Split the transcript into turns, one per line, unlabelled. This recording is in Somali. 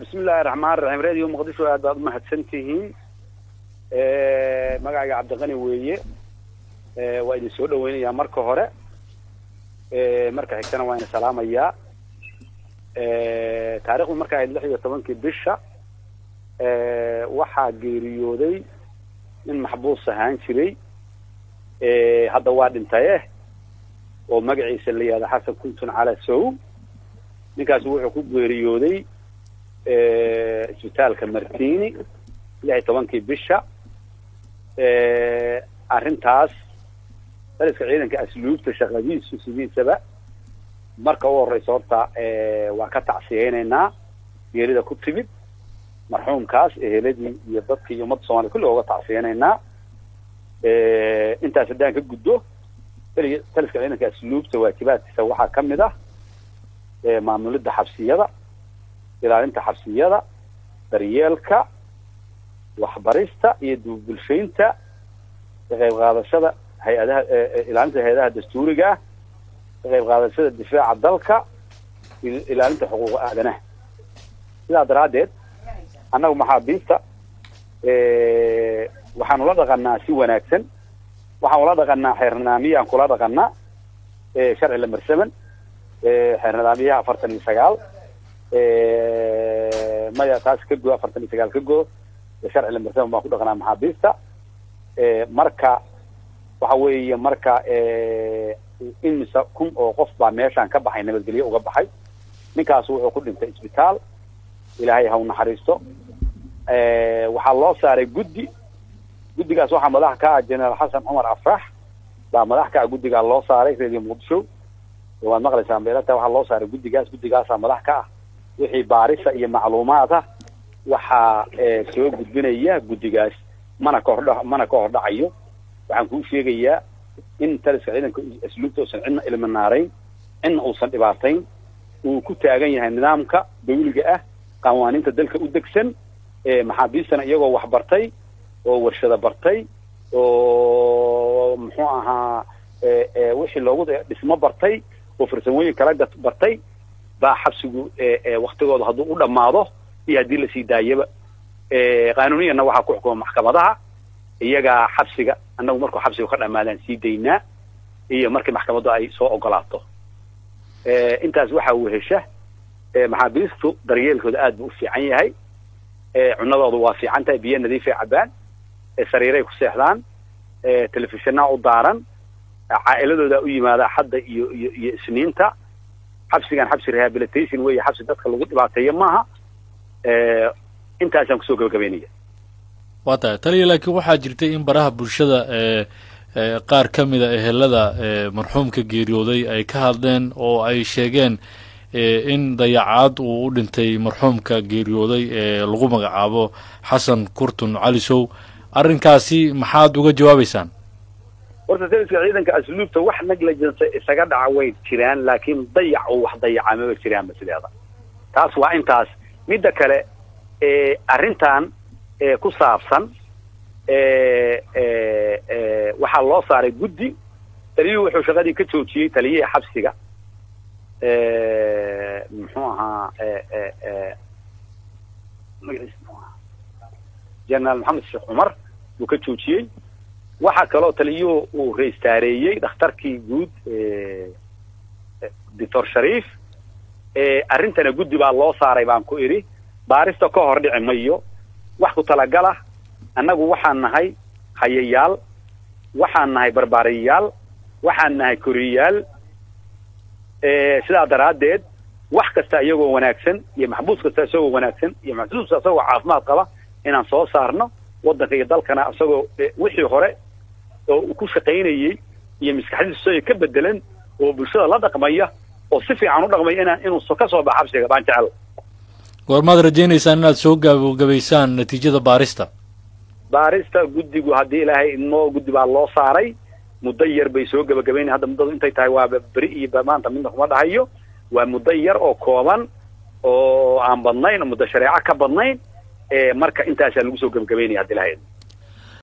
bismillahi raxmaan raxiim radio muqdisho aad baad umahadsan tihiin magacayga cabdiqani weeye waa idin soo dhaweynayaa marka hore marka xigtana waa ina salaamayaa taarikhdu marka ahayd lix iyo tobankii bisha waxaa geeriyooday nin maxbuus ahaan jiray hadda waa dhintaye oo magaciisa la yihahda xasan kuntun cala sow ninkaasi wuxuu ku geeriyooday isbitaalka martini lix iyo tobankii bisha arrintaas daliska ciidanka asluubta shaqadiisu sidiisaba marka u horeysa horta waan ka tacsiyeynaynaa geerida ku timid marxuumkaas eheladii iyo dadkii iyo ummadda soomaliya kulli uga tacsiyeynaynaa intaas haddaan ka gudbo taliska ciidanka asluubta waajibaadkiisa waxaa ka mid ah maamulidda xabsiyada ilaalinta xabsiyada daryeelka waxbarista iyo dubbulshaynta ka qayb qaadashada hay-adaha ilaalinta hay-adaha dastuuriga ah ka qayb qaadashada difaaca dalka ilaalinta xuquuqa aadanaha sidaa daraaddeed annagu maxaabiista waxaanu la dhaqanaa si wanaagsan waxaan ula dhaqanaa xeer nidaamiyaan kula dhaqanaa sharci la marsaman xeer nidaamiyaha afartan iyo sagaal maya taas ka go afartan iyo sagaal ka go sharci la marsaman baan ku dhaqanaa maxaabiista marka waxa weeye marka imise kun oo qof baa meeshaan ka baxay nabadgelyo uga baxay ninkaas wuxuu ku dhintay isbitaal ilaahay ha u naxariisto waxaa loo saaray guddi guddigaas waxaa madax ka ah generaal xasan cumar afrax baa madax ka ah guddigaa loo saaray radio muqdisho waad maqlaysaa beelata waxaa loo saaray guddigaas guddigaasaa madax ka ah wixii baarisa iyo macluumaad ah waxaa soo gudbinaya guddigaas mana ka hordha mana ka hordhacayo waxaan kuu sheegayaa in taliska ciidanka asluubta uusan cidna ilminaarayn cidna uusan dhibaatayn uu ku taagan yahay nidaamka dawliga ah qawaaniinta dalka u degsan maxaabiistana iyagoo wax bartay oo warshado bartay oo muxuu ahaa wixii loogu dhismo bartay oo farsamooyin kala bartay baa xabsigu waktigooda hadduu u dhammaado iyo haddii lasii daayaba qaanuuniyanna waxaa ku xukuma maxkamadaha iyagaa xabsiga annagu markuu xabsiga ka dhamaadaan sii daynaa iyo markii maxkamaddu ay soo ogolaato intaas waxaa wehesha maxaabiistu daryeelkooda aad buu u fiican yahay cunadoodu waa fiican tahay biyo nadiifay cabaan sariiray ku seexdaan telefishinaa u daaran caa'iladoodaa u yimaada xadda iyo iyo iyo isniinta xabsigan xabsi rehabilitation weeye xabsi dadka lagu dhibaateeyo maaha intaasaan kusoo gabagabaynaya
waa tahay taliya laakiin waxaa jirtay in baraha bulshada qaar ka mida ehelada marxuumka geeriyooday ay ka hadleen oo ay sheegeen in dayacaad uu u dhintay marxuumka geeriyooday ee lagu magacaabo xasan kurtun calisow arrinkaasi maxaad uga jawaabaysaan
horta taliska ciidanka asluubta wax negligence isaga dhaca way jiraan laakiin dayac oo wax dayaca maba jiraanba sideeda taas waa intaas midda kale arrintan ku saabsan waxaa loo saaray guddi taliyuhu wuxuu shaqadii ka joojiyey taliyihii xabsiga muxuu ahaa magaciisa muxuu ahaa jenaraal maxamed sheekh cumar buu ka joojiyey waxaa kaloo taliyuhu uu reistaareeyey dhakhtarkii guud doctor shariif arrintana guddi baa loo saaray baan ku idhi baarista ka hor dhici mayo wax ku talagalah annagu waxaan nahay hayayaal waxaan nahay barbaariyayaal waxaan nahay koriyayaal sidaa daraaddeed wax kasta iyagoo wanaagsan iyo maxbuus kasta isagoo wanaagsan iyo maxbuus isagoo caafimaad qaba inaan soo saarno waddanka iyo dalkana isagoo wixii hore oo ku shaqaynayey iyo maskaxdiisu ka bedelan oo bulshada la dhaqmaya oo si fiican u dhaqmaya inaan inuu ka soo baxa xabsiga baan jecel
goormaad rajaynaysaan inaad soo gabagabaysaan natiijada baarista
baarista guddigu haddii ilaahay idmo guddi baa loo saaray muddo yar bay soo gabagabaynay hadda muddadu intay tahay waaba beri iyo maanta midna kuma dhahayo waa muddo yar oo kooban oo aan badnayn oo muddo shareeco ka badnayn marka intaasaa lagu soo gabagabaynaya haddi ilaahay idmo